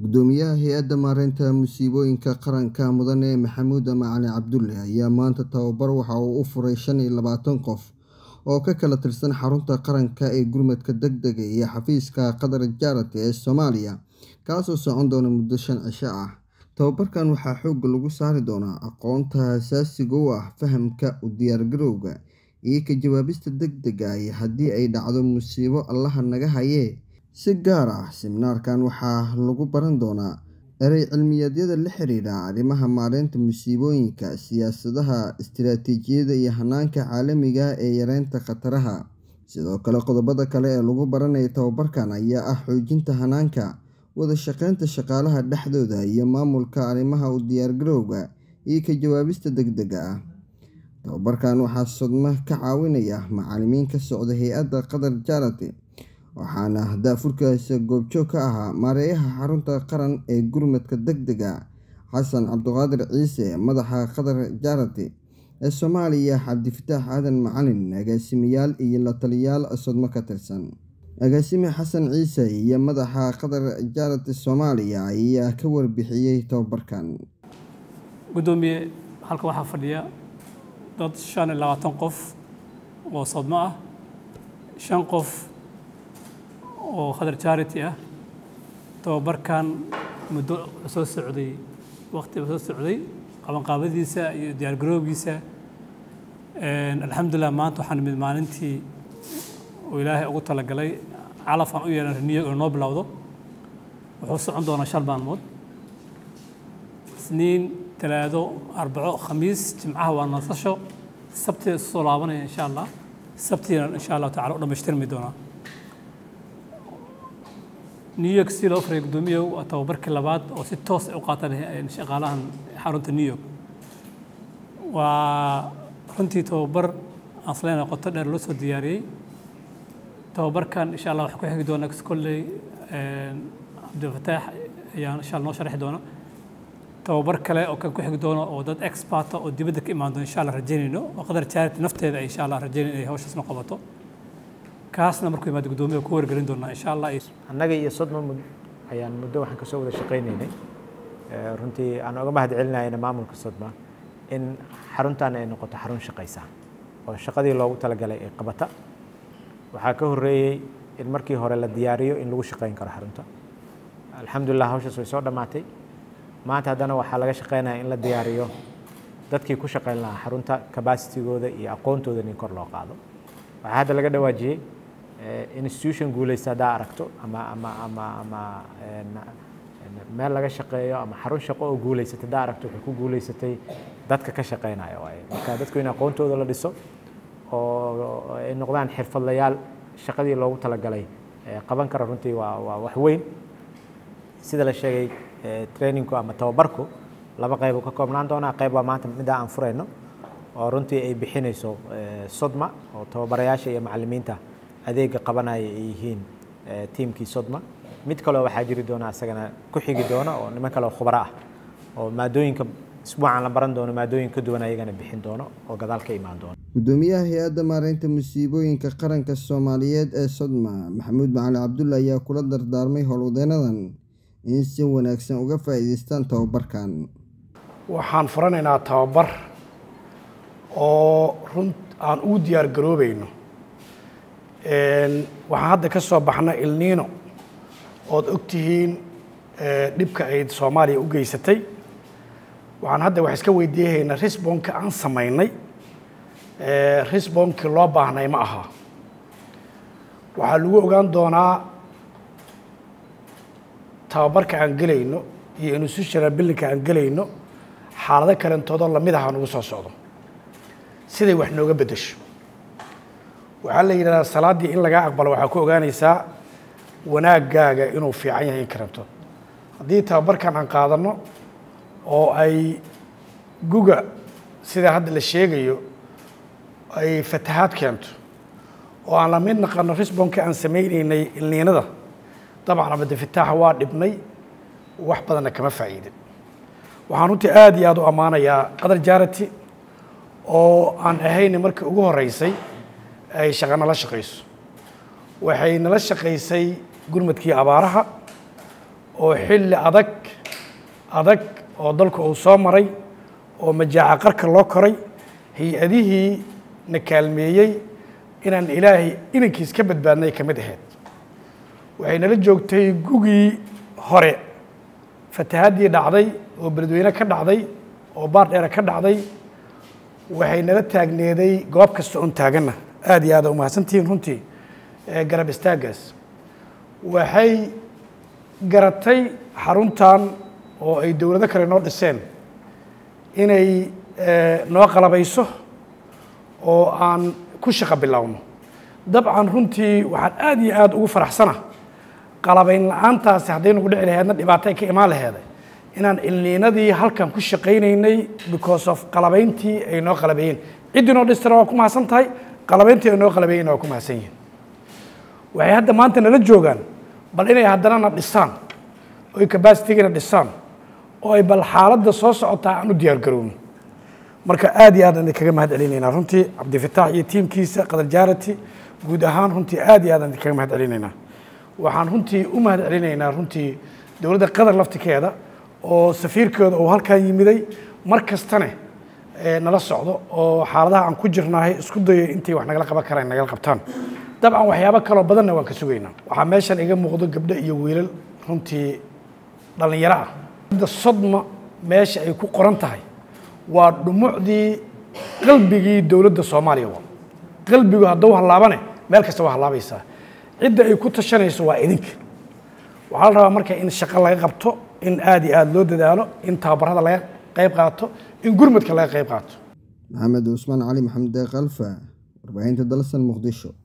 gudoomiyaha hay-adda maareynta musiibooyinka qaranka mudane maxamuud macali cabdulle ayaa maanta tababar waxa uu u furay shan iyo labaatan qof oo ka kala tirsan xarunta qaranka ee gurmadka deg dega iyo xafiiska qatar jaarati ee soomaaliya kaasoo socon doona muddo shan cisho ah tababarkan waxaa xoogga lagu saari doonaa aqoonta asaasiga u ah fahamka u diyaargarowga iyo ka jawaabista deg dega iyo haddii ay dhacdo musiibo allaha naga hayee si gaar ah siminaarkan waxaa lagu baran doonaa erey cilmiyeedyada la xiriira arrimaha maareynta musiibooyinka siyaasadaha istiraatiijiyada iyo hanaanka caalamiga ee yareynta khataraha sidoo kale qodobada kale ee lagu baranaya tababarkan ayaa ah xoojinta hanaanka wada shaqeynta shaqaalaha dhexdooda iyo maamulka arrimaha u diyaargarowga iyo ka jawaabista deg dega ah tababarkan waxaa sodmo ka caawinaya macalimiin ka socda hay-adda qatar jaarati waxaana daafurkaasi goobjoog ka ahaa maareeyaha xarunta qaran ee gurmadka deg dega xasan cabdiqaadir ciise madaxa qatar jaarati ee soomaaliya cabdifataax aadan macalin agaasimayaal iyo la taliyaal sodmo ka tirsan agaasime xasan ciise iyo madaxa qatar jaarati soomaaliya ayaa ka warbixiyey tababarkan gudoomiye halka waxaa fadhiya dad shan iyo labaatan qof oo sodmo ah shan qof oo khadar charity ah tababarkan muddo soo socday waqtiba soo socday qabanqaabadiisa iyo diyaargarowgiisa alxamdulilah maanta waxaan nimid maalintii oo ilaahay ugu talagalay calafaan u yeelan reniyo oo noo bilowdo wuxuu socon doonaa shan maalmood isniin talaado arbaco khamiis jimcaha waa nasasho sabtiga isu soo laabanaya insha allah sabtiina insha allahu tacala u dhammaystirmi doonaa new york si loo faray guddoomiyahu waa tababarkii labaad oo si toos ay u qaataan shaqaalahan xarunta new york waa runtii tababar aan isleena qoto dheer loo soo diyaariyey tababarkan insha allah waxaa ku xigi doona kolley cabdifataax ayaa insha allah noo sharxi doona tababar kale oo kan ku xigi doono oo dad experta oo dibadda ka imaan doona insha allah rajaynayno oo qadar charity nafteeda ay insha allah rajaynayn inay hawshaasna qabato kaasna markuu yimaado guddoomiyaha ku wargelin doonaa insha allah annaga iyo sodma ayaan muddo waxaan kasoo wada shaqaynaynay runtii aan oga mahad celinayna maamulka sodma in xaruntan ay noqoto xarun shaqaysa oo shaqadii loogu talagalay ay qabata waxaa ka horreeyey in markii hore la diyaariyo in lagu shaqayn karo xarunta alxamdulilah hawshaas way soo dhammaatay maanta haddana waxaa laga shaqaynaya in la diyaariyo dadkii ku shaqayn lahaa xarunta cabacitigooda iyo aqoontooda in kor loo qaado waxaa hadda laga dhawaajiyey institution guulaysta haddaa aragto ama ama ama ama meel laga shaqeeyo ama xarun shaqo oo guulaysata haddaa aragto waxay ku guulaysatay dadka ka shaqeynaya waaye marka dadku in aqoontooda la dhiso oo ay noqdaan xirfadlayaal shaqadii loogu talagalay qaban kara runtii waa waa wax weyn sida la sheegay trainingku ama tababarku laba qayb uu ka koobnaan doonaa qayb waa maanta middaa aan furayno oo runtii ay bixinayso sodma oo tababarayaasha iyo macalimiinta adeega qabanaya ay yihiin tiimkii sodma mid kaleo waxaa jiri doona asagana ku xigi doona oo niman kale oo khubaro ah oo maadooyinka isbuucan la baran doono maadooyin ka duwan ayagana bixin doono oo gadaal ka imaan doono gudoomiyaha hay-adda maareynta musiibooyinka qaranka soomaaliyeed ee sodma maxamuud macali cabdulle ayaa kula dardaarmay howlwadeenadan in si wanaagsan uga faa'iidaystaan tababarkan waxaan furanaynaa tababar oo run aan ugu diyaar garoobayno waxaan hadda ka soo baxna ilniino ood og tihiin dhibka ay soomaaliya u geysatay waxaan hadda wax iska weydiiyahaynaa risbonka aan samaynay risbonkii loo baahnay ma aha waxaa lagu ogaan doonaa tababarka aan gelayno iyo institutional billinka aan gelayno xaalado kalentoodoo lamid aha nugu soo socdo siday wax nooga beddesho waxaa la yidhahdaa salaaddii in lagaa aqbalo waxaa ku ogaanaysaa wanaaggaaga inuu fiican yahay in karanto haddii tababarkan aan qaadanno oo ay guga sida hadda la sheegayo ay fatahaad keento oo aan la mid naqano risbonka aan samaynaynay ilniinada dabcan abadafitaaxa waa dhibnay wax badanna kama faa'iidin waxaan runtii aada iyo aada u ammaanayaa qadar jarity oo aan ahayn markii ugu horreysay ay shaqa nala shaqayso waxay nala shaqaysay gurmadkii abaaraha oo xilli adag adag oo dalka uu soo maray oo majaaca qarka loo koray hay-adihii na kaalmeeyey inaan ilaahay inankiis ka badbaadnay ka mid ahayd waxay nala joogtay gugii hore fatahaddii dhacday oo beledweyne ka dhacday oo baar dheere ka dhacday waxay nala taagneeday goob kasta oon taaganna aada iyo aada umahadsantihiin runtii garab istaaggaas waxay garatay xaruntan oo ay dowlado kale noo dhiseen inay noo qalabayso oo aan ku shaqo bilowno dabcan runtii waxaan aada iyo aada ugu faraxsana qalabayn la-aantaasi hadday nagu dhici laheedna dhibaato ay ka imaan laheeday inaan ilniinadii halkan ku shaqaynaynay because of qalabayntii ay noo qalabeeyeen ciddii noo dhistana waa ku mahadsan tahay qalabayntii ay noo qalabeeyeenna waa ku mahadsan yihin waxay hadda maanta nala joogaan bal inay haddana na dhisaan oy cabacitigana dhisaan oo ay bal xaaladda soo socotaa aan u diyaar garowno marka aada iyo aad aan idinkaga mahad celinaynaa runtii cabdifitaax iyo tiimkiisa qadar jaarati guud ahaan runtii aada iyo aad aan idinkaga mahad celinaynaa waxaan runtii u mahad celinaynaa runtii dowladda qatar laftikeeda oo safiirkooda uu halkan yimiday mar kastane nala socdo oo xaaladaha aan ku jirnaahay isku dayo intay wax nagala qaban karaan nagala qabtaan dabcan waxyaabo kaloo badanna waan ka sugaynaa waxaa meeshan iga muuqdo gabdho iyo wiilal runtii dhallinyaro ah da sodma meesha ay ku qoran tahay waa dhumucdii qalbigii dowladda soomaaliya wa qalbigu hadduu hallaabane meel kasta waa hallaabaysaa cidda ay ku tashanayso waa idinka waxaa la rabaa marka in shaqo laga qabto in aada iyo aada loo dadaalo in tababarada laga qayb qaato in gurmadka laga qayb qaato maxamed cusmaan cali maxamed deeq alfa warbaahinta dalsan muqdisho